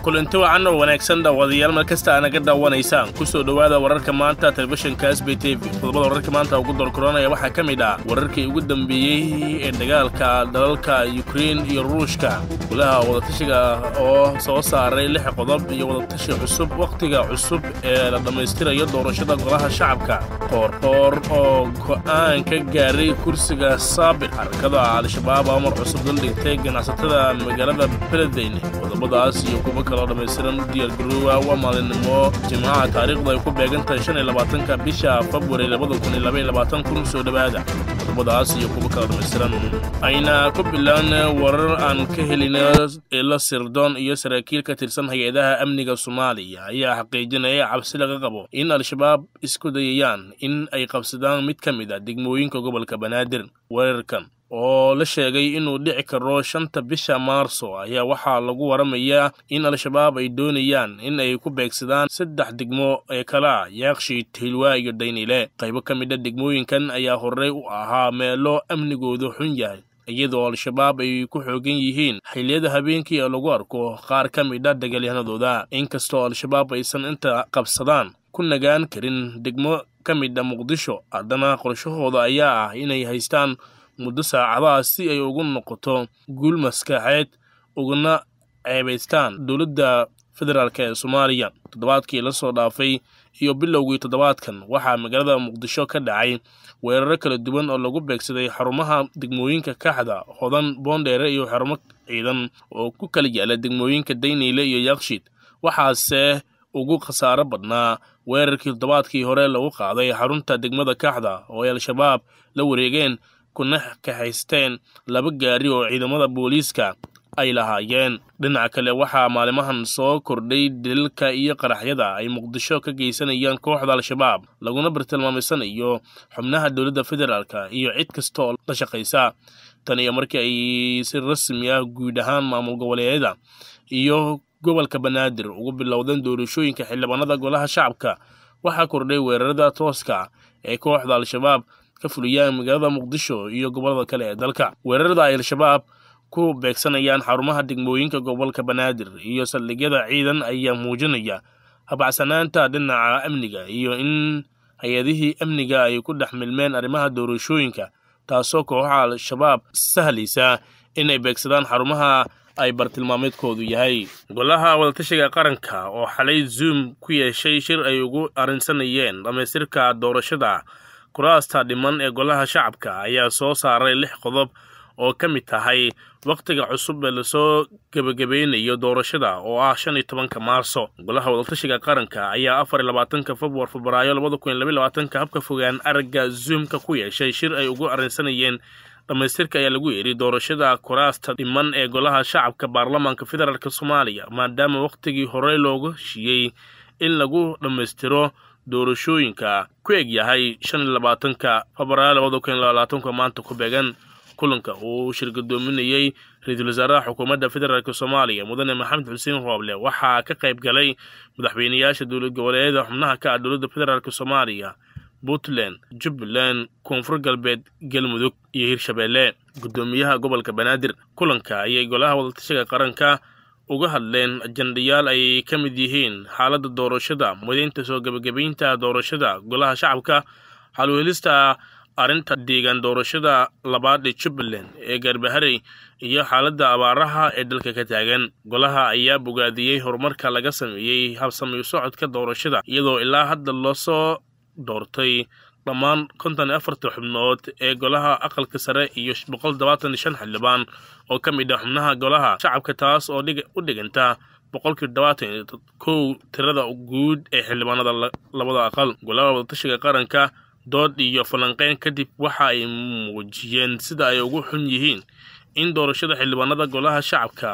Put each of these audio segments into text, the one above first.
kulanti wacan oo wanaagsan dhaawadayaal mar kasta aanaga daawanaysaan ku soo dhowaada wararka maanta telefishinka s b t v qodobada wararka maanta ugu dorkoranaya waxaa ka mid ah wararkii ugu dambeeyey ee dagaalka dalalka yukrein iyo ruushka golaha wadatashiga oo soo saaray lix qodob iyo wadatashi cusub wakhtiga cusub ee la dhammaystirayo doorashada golaha shacabka qoorqoor oo go'aan ka gaaray kursiga saabir xarakada al-shabaab oo mar cusub daldhigtay ganacsatada magaalada beledweyne qodobadaas iyo kuwo kaloo dhammaystiran u diyaargaroowa waa maalinimo jimcaha taariikhdu ay ku beegantahay shan iyo labaatanka bisha februari labada kun iyo laba iyo labaatan kun soo dhowaada qodobadaas iyo kuwo kaloo dhammaystiran ayna ku bilaan warar aan ka helin ila sirdoon iyo saraakiil ka tirsan hay-adaha amniga soomaaliya ayaa xaqiijinaya cabsi laga qabo in al-shabaab isku dayayaan in ay qabsadaan mid ka mid a degmooyinka gobolka banaadir weerarkan oo la sheegay inuu dhici karo shanta bisha maarso ayaa waxaa lagu waramayaa in al-shabaab ay doonayaan in ay ku beegsadaan saddex degmo ee kala yaaqshi hilwaa iyo daynile qaybo ka mid a degmooyinkan ayaa horey u ahaa meelo amnigoodu xun yahay iyadoo al-shabaab ay ku xoogan yihiin xilliyada habeenkii ee lagu arko qaar ka mid a dagaalyahanadooda inkastoo al-shabaab aysan inta qabsadaan ku nagaan karin degmo ka mid a muqdisho haddana qorshahooda ayaa ah inay haystaan muddo saacadaha si ay ugu noqoto guul maskaxeed uguna ceebaystaan dowladda federaalk ee soomaaliya toddobaadkii la soo dhaafay iyo bilowgii toddobaadkan waxaa magaalada muqdisho ka dhacay weeraro kala duwan oo lagu beegsaday xarumaha degmooyinka kaxda hodan boondheere iyo xarumo ciidan oo ku kala yaala degmooyinka dayneyle iyo yakshiid waxaase ugu khasaaro badnaa weerarkii toddobaadkii hore lagu qaaday xarunta degmada kaxda oo ay al-shabaab la wareegeen kuna kaxaysteen laba gaari oo ciidamada booliiska ay lahaayeen dhinaca kale waxaa maalimahan soo kordhay daliilka iyo qaraxyada ay muqdisho ka geysanayaan kooxda al-shabaab laguna bartilmaamaysanayo xubnaha dowladda federaalka iyo cid kasta oo la shaqaysa tan iyo markii ay si rasmi ah guud ahaan maamul goboleedyada iyo gobolka banaadir ugu bilowdeen doorashooyinka xildhibaanada golaha shacabka waxaa kordhay weerarada tooska ee kooxda al-shabaab ka fuliyaan magaalada muqdisho iyo gobolada kale ee dalka weerarada ay al-shabaab ku beegsanayaan xarumaha degmooyinka gobolka banaadir iyo saldhigyada ciidan ayaa muujinaya habacsanaanta dhinaca amniga iyo in hay-adihii amniga ay ku dhex milmeen arrimaha doorashooyinka taasoo kooxaha al-shabaab sahlaysa inay beegsadaan xarumaha ay bartilmaameedkoodu yahay golaha wadatashiga qaranka oo xalay zoom ku yeeshay shir ay ugu arrinsanayeen dhammaystirka doorashada kuraasta dhiman ee golaha shacabka ayaa soo saaray lix qodob oo ka mid tahay wakhtiga cusub ee lasoo gebagabeynayo doorashada oo ah shan iyo tobanka maarso golaha wadatashiga qaranka ayaa afar iyo labaatanka februar febraayo labada kun iyo labaiy labaatanka habka fogaan aragga zoomka ku yeeshay shir ay ugu arrinsanayeen dhammaystirka ayaa lagu yidhi doorashada kuraasta dhiman ee golaha shacabka baarlamaanka federaalk soomaaliya maadaama wakhtigii horey loogu heshiiyey in lagu dhammaystiro doorashooyinka ku eg yahay shan iyo labaatanka febraayo labada kun iyo labaatanka maanta ku beegan kulanka uu shirgadoominayey ra-iisul wasaaraha xukuumadda federaalk soomaaliya mudane maxamed xuseen rooble waxaa ka qayb galay madaxweyneyaasha dowlad goboleedyada xubnaha ka ah dowladda federaalk soomaaliya puntland jubbaland koonfur galbeed galmudug iyo hirshabeelle guddoomiyaha gobolka banaadir kulanka ayay golaha wadatashiga qaranka uga hadleen ajandayaal ay ka mid yihiin xaaladda doorashada mudaynta soo gebagabaynta doorashada golaha shacabka xalweelista arrinta deegaan doorashada labaad ee jubbaland ee garbaharey iyo xaaladda abaaraha ee dalka ka taagan golaha ayaa bogaadiyey horumarka laga sameeyey habsamayo socodka doorashada iyadoo ilaa hadda loosoo doortay dhammaan konton iyo afarta xubnood ee golaha aqalka sare iyo boqol todobaatan iyo shan xildhibaan oo ka mid ah xubnaha golaha shacabka taas oo u dhiganta boqolkii todobaatan iyo kow tirada guud ee xildhibaanada labada aqal golaha wadatashiga qaranka dood iyo falanqeyn kadib waxa ay muujiyeen sida ay ugu xun yihiin in doorashada xildhibaanada golaha shacabka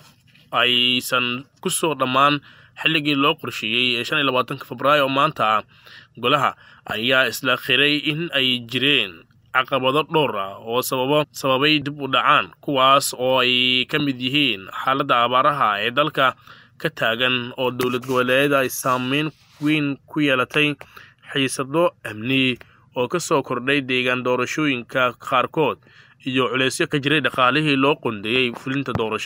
aysan ku soo dhammaan xilligii loo qorsheeyey ee shan iyo labaatanka febraayo oo maanta ah golaha ayaa isla khiray in ay jireen caqabado dhowr ah oo sababo sababay dib u dhacaan kuwaas oo ay ka mid yihiin xaaladda abaaraha ee dalka ka taagan oo dowlad goboleedyada ay saameyn weyn ku yeelatay xiisado amni oo ka soo kordhay deegaan doorashooyinka qaarkood iyo culeysyo ka jiray dhaqaalihii loo qondeeyey fulinta doorashada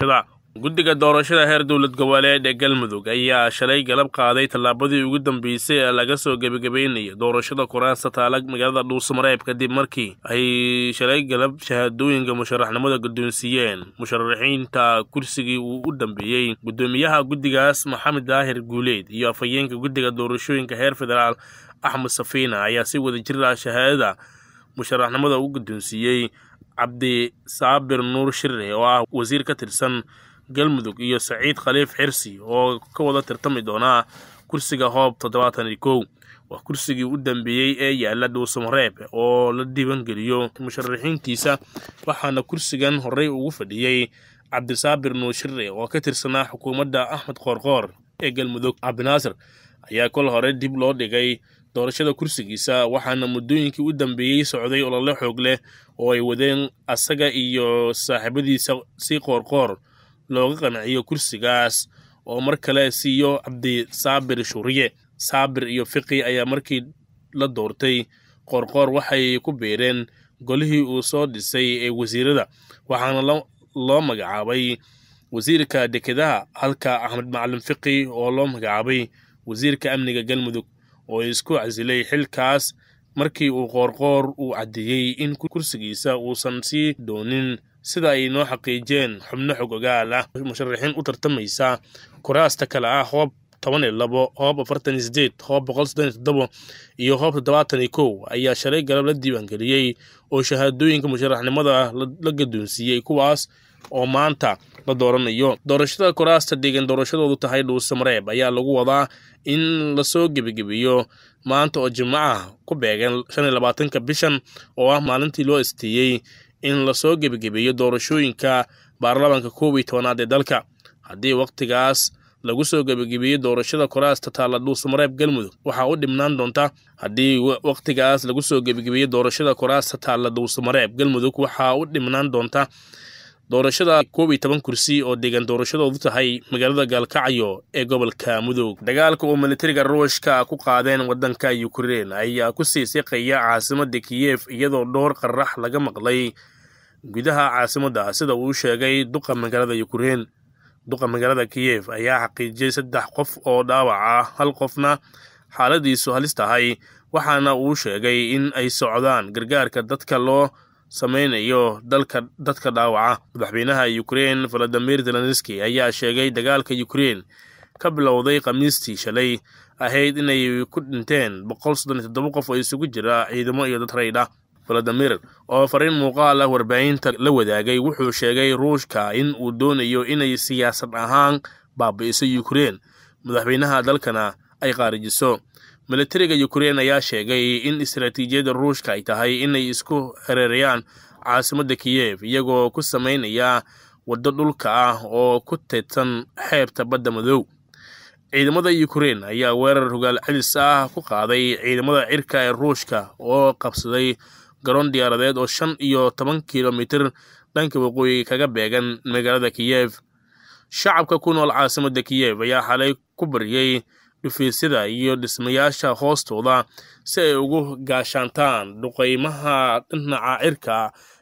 guddiga doorashada heer dowlad goboleed ee galmudug ayaa shalay galab qaaday tallaabadii ugu dambeysay ee laga soo gebagabeynaya doorashada kuraasta taala magaalada dhuusamareeb kadib markii ay shalay galab shahaadooyinka musharaxnimada guddoonsiiyeen musharaxiinta kursigii uu u dambeeyey guddoomiyaha guddigaas maxamed daahir guuleed iyo afhayeenka guddiga doorashooyinka heer federaal axmed safiina ayaa si wada jir ah shahaadada musharaxnimada u guddoonsiiyey cabdi saabir nuur shire oo ah wasiir ka tirsan galmudug iyo saciid khaliif xirsi oo ka wada tirtami doonaa kursiga hoob toddobaatan iyo kow waa kursigii u dambeeyey ee yaala dhuusamareeb oo la diiwaangeliyo musharaxiintiisa waxaana kursigan horey ugu fadhiyey cabdisaabir nuur shire oo ka tirsanaa xukuumadda axmed qoorqoor ee galmudug cabdinaasir ayaa kol hore dib loo dhigay doorashada kursigiisa waxaana muddooyinkii u dambeeyey socday olole xoog leh oo ay wadeen asaga iyo saaxiibadiisa si qoorqoor looga qanciyo kursigaas oo mar kale siiyo cabdi saabir shuuriye saabir iyo fiqi ayaa markii la doortay qoorqoor waxay ku beereen golihii uu soo dhisay ee wasiirada waxaana loo magacaabay wasiirka dekedaha halka axmed macalin fiqi oo loo magacaabay wasiirka amniga galmudug oo isku casilay xilkaas markii uu qoorqoor uu caddeeyey in kursigiisa uusan sii doonin sida ay noo xaqiijeen xubno xog ogaal ah musharaxiin u tartamaysa kuraasta kale ah hoob toban iyo labo hoob afartan iyo sideed hoob boqol soddon iyo toddobo iyo hoob toddobaatan iyo kow ayaa shalay galab la diiwaangeliyey oo shahaadooyinka musharaxnimada la gadoonsiiyey kuwaas oo maanta la dooranayo doorashada kuraasta deegan doorashadoodu tahay dhuusamareeb ayaa lagu wadaa in lasoo gebagebeeyo maanta oo jimco ah ku beegan shan iyo labaatanka bishan oo ah maalintii loo esteeyey in lasoo gebagebeeyo doorashooyinka baarlamaanka koob iyo tobanaad ee dalka haddii wakhtigaas lagu soo gebagebeeyey doorashada kuraasta taalla dhuusamareeb galmudug waxaa u dhibnaan doonta haddii wakhtigaas lagu soo gebagebeeyey doorashada kuraasta taalla dhuusamareeb galmudug waxaa u dhibnaan doonta doorashada koob iyo toban kursi oo deegaan doorashadoodu tahay magaalada gaalkacyo ee gobolka mudug dagaalka uu militariga ruushka ku qaadeen waddanka ukrein ayaa ku sii siqaya caasimadda kiyef iyadoo dhowr qarax laga maqlay gudaha caasimadda sida uu sheegay duqa magaalada ukrein duqa magaalada kiyef ayaa xaqiijiyey saddex qof oo dhaawac ah hal qofna xaaladiisu halis tahay waxaana uu sheegay in ay socdaan gargaarka dadka loo samaynayo dalka dadka dhaawaca madaxweynaha ukrein valadimir zelenski ayaa sheegay dagaalka ukrein ka bilowday khamiistii shalay ahayd inay ku dhinteen boqol soddon iyo toddoba qof oo isugu jira ciidamo iyo dad raydh ah valadimir oo fariin muuqaal ah warbaahinta la wadaagay wuxuu sheegay ruushka in uu doonayo inay siyaasad ahaan baabi'iso ukrein madaxweynaha dalkana ay qaarijiso militariga ukrein ayaa sheegay in istaraatiijiyadda ruushka ay tahay inay isku hareerayaan caasimadda kiyef iyagoo ku samaynaya waddo dhulka ah oo ku teedsan xeebta badda madow ciidamada ukrein ayaa weerar hogaal celis ah ku qaaday ciidamada cirka ee ruushka oo qabsaday garoon diyaaradeed oo shan iyo toban kilomitir dhanka waqooyi kaga beegan magaalada kiyef shacabka ku nool caasimadda kiyef ayaa xalay ku baryey dhufiisyada iyo dhismayaasha hoostooda si ay ugu gaashaantaan duqeymaha dhinaca cirka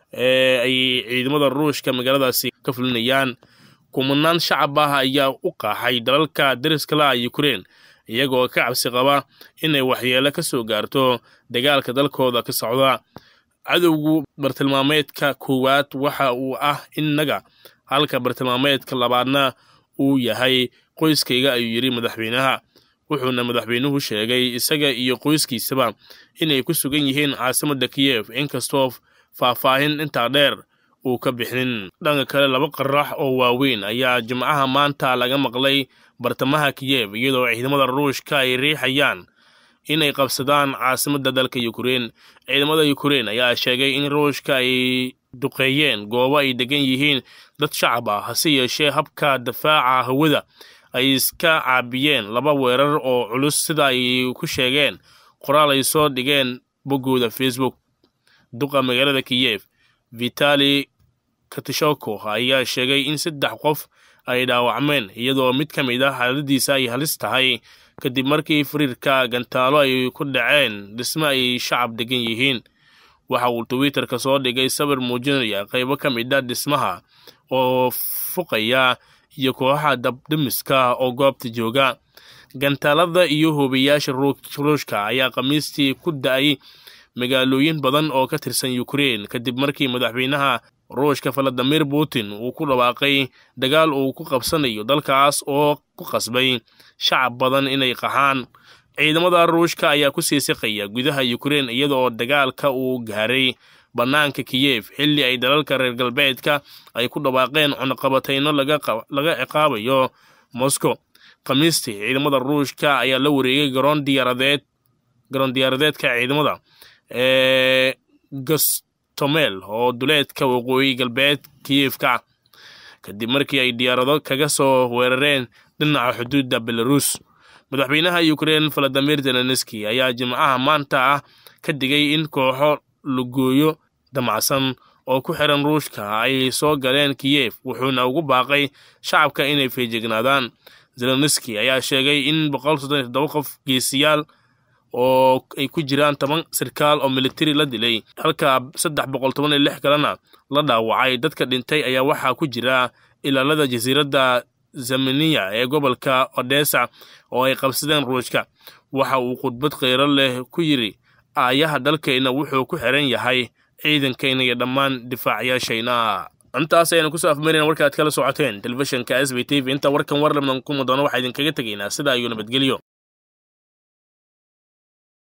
ee ay ciidamada ruushka magaaladaasi ka fulinayaan kumanaan shacab ah ayaa u qaaxay dalalka dariska la ukrein iyagoo ka cabsi qaba inay waxyeelo ka soo gaarto dagaalka dalkooda ka socda cadowgu bartilmaameedka koowaad waxa uu ah innaga halka bartilmaameedka labaadna uu yahay qoyskayga ayuu yidhi madaxweynaha wuxuuna madaxweynuhu sheegay isaga iyo qoyskiisaba inay ku sugan yihiin caasimadda kiyef inkastoo faahfaahin intaa dheer uu ka bixinin dhanka kale laba qarax oo waaweyn ayaa jimcaha maanta laga maqlay bartamaha kiyef iyadoo ciidamada ruushka ay riixayaan inay qabsadaan caasimadda dalka ukrein ciidamada ukrein ayaa sheegay in ruushka ay duqeeyeen goobo ay degan yihiin dad shacab ah hase yeeshee habka dafaaca hawada ay iska caabiyeen laba weerar oo culus sida ay ku sheegeen qoraal ay soo dhigeen boggooda facebook duqa magaalada kiyef vitali katishoko ayaa sheegay in saddex qof ay dhaawacmeen iyadoo mid ka mid ah xaaladiisa ay halis tahay kadib markii fariirka gantaalo ay ku dhaceen dhisme ay shacab degan yihiin waxa uu twitterka soo dhigay sawir muujinaya qaybo ka mid a dhismaha oo fuqaya iyo kooxaha dabdhimiska oo goobta jooga gantaalada iyo hoobayaasha ruushka ayaa khamiistii ku da-ay magaalooyin badan oo ka tirsan ukrein kadib markii madaxweynaha ruushka valadimir putin uu ku dhawaaqay dagaal uu ku qabsanayo dalkaas oo ku qasbay shacab badan inay qaxaan ciidamada ruushka ayaa ku sii siqaya gudaha ukrein iyada oo dagaalka uu gaaray bannaanka kiyef xilli ay dalalka reer galbeedka ay ku dhawaaqeen cunaqabatayno laga ciqaabayo moscow khamiistii ciidamada ruushka ayaa la wareegay garoon diyaaradeed garoon diyaaradeedka ciidamada ee gastomel oo duleedka waqooyi galbeed kiyefka kadib markii ay diyaarado kaga soo weerareen dhinaca xuduudda belarus madaxweynaha ukrein valadimir zelenski ayaa jimcaha maanta ah ka digay in kooxo lugooyo damacsan oo ku xiran ruushka ay soo galeen kiyef wuxuuna ugu baaqay shacabka inay feejignaadaan zelenski ayaa sheegay in qof geesiyaal oo ay ku jiraan toban sarkaal oo militari la dilay halka kalena la dhaawacay dadka dhintay ayaa waxaa ku jira ilaalada jasiiradda zamaniya ee gobolka odessa oo ay qabsadeen ruushka waxa uu khudbad kheyro leh ku yidhi aayaha dalkayna wuxuu ku xiran yahay ciidankayna iyo dhammaan difaacayaashayna intaas ayaynu kusoo afmarina warka aad kala socoteen telefishinka s b t v inta warkan war labnan kuma doono waxaa idinkaga tegaynaa sidaa iyo nabadgelyo